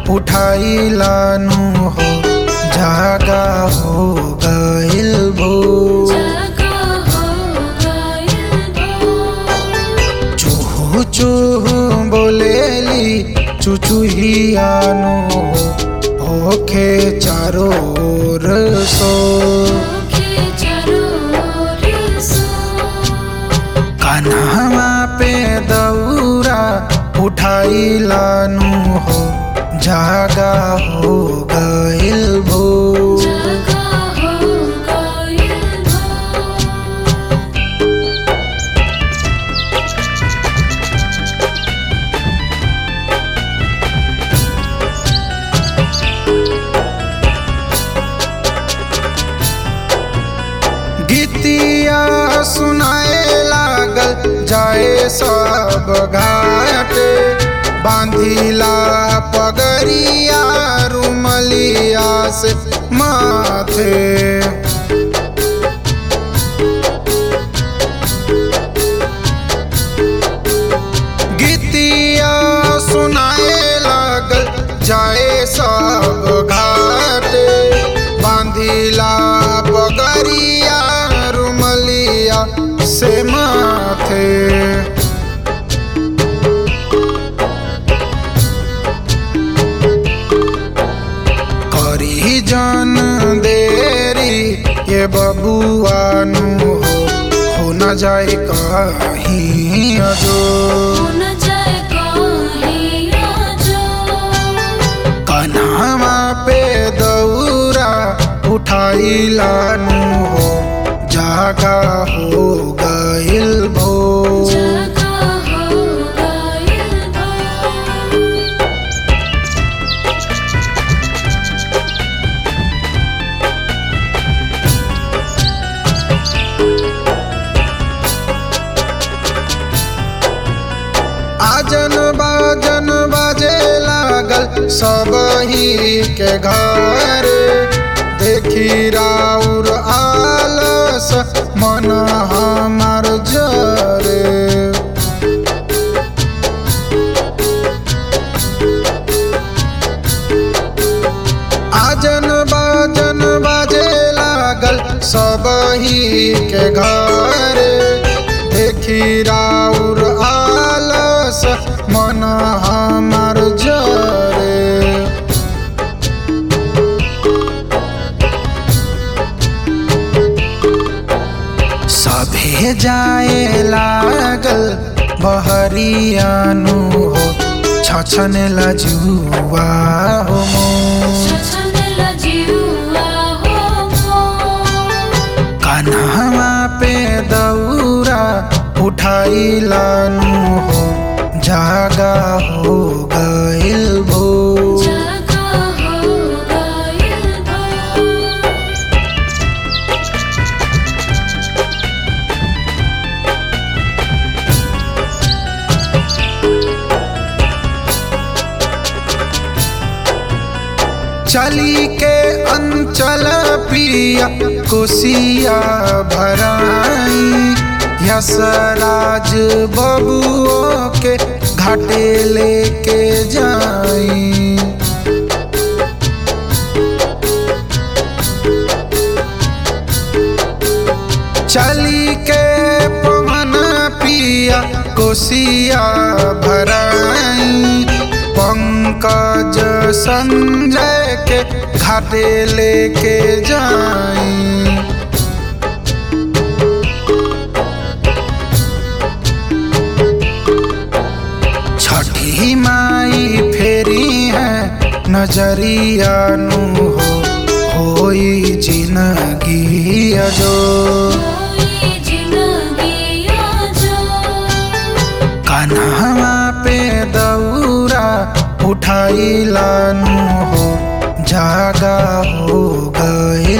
उठाइलानु हो जागा हो गइल भो जागा हो गइल भोर चूहू चूहू बोलेली चुचुहियानु हो होखे चारो ओर सो के जरूर सो कान्हा पे दौरा उठाइलानु हो जागा हो गइल भो जागा हो गइल भोर गीतिया सुनाए लागल जाए सब घाटे बांधिला पगरिया रुमलिया से माथे गीतिया सुनाए लागल जाए सब घाटे बांधिला पगरिया रुमलिया से माथे करी जन देरी ये बबुआनु हो हो न जाए कहीं अजो न जाए कहिया जो कन्हवा पे दौरा उठाइलानु हो जागा हो गइल भो जागा हो गइल भोर आजन बाजन बाजे लागल सब ही के घर देखी राउर आलस मन हमार जरे आजन बाजन बाजे लागल सब ही के घर देखी राउर आलस मन हमार जरे सभे जाए लागल बहरियानु हो छछन लजुआ हो मोर। छछन लजियुआ हो मोर कान्हा पे दौरा उठाइलानु हो जागा हो गइल भो जागा हो गइल भोर चली के अंचल पिया कोसिया भराई यसराज बबुओ के घाटे लेके जाई चली के पवन पिया कोसिया भराई पंकज संजय के घाटे लेके जाई छठी माई फेरी है नजरिया नु हो होई जिंदगी अजो कोई जिंदगी जो कान्हा पे दौरा उठाइलानु हो जागा हो गए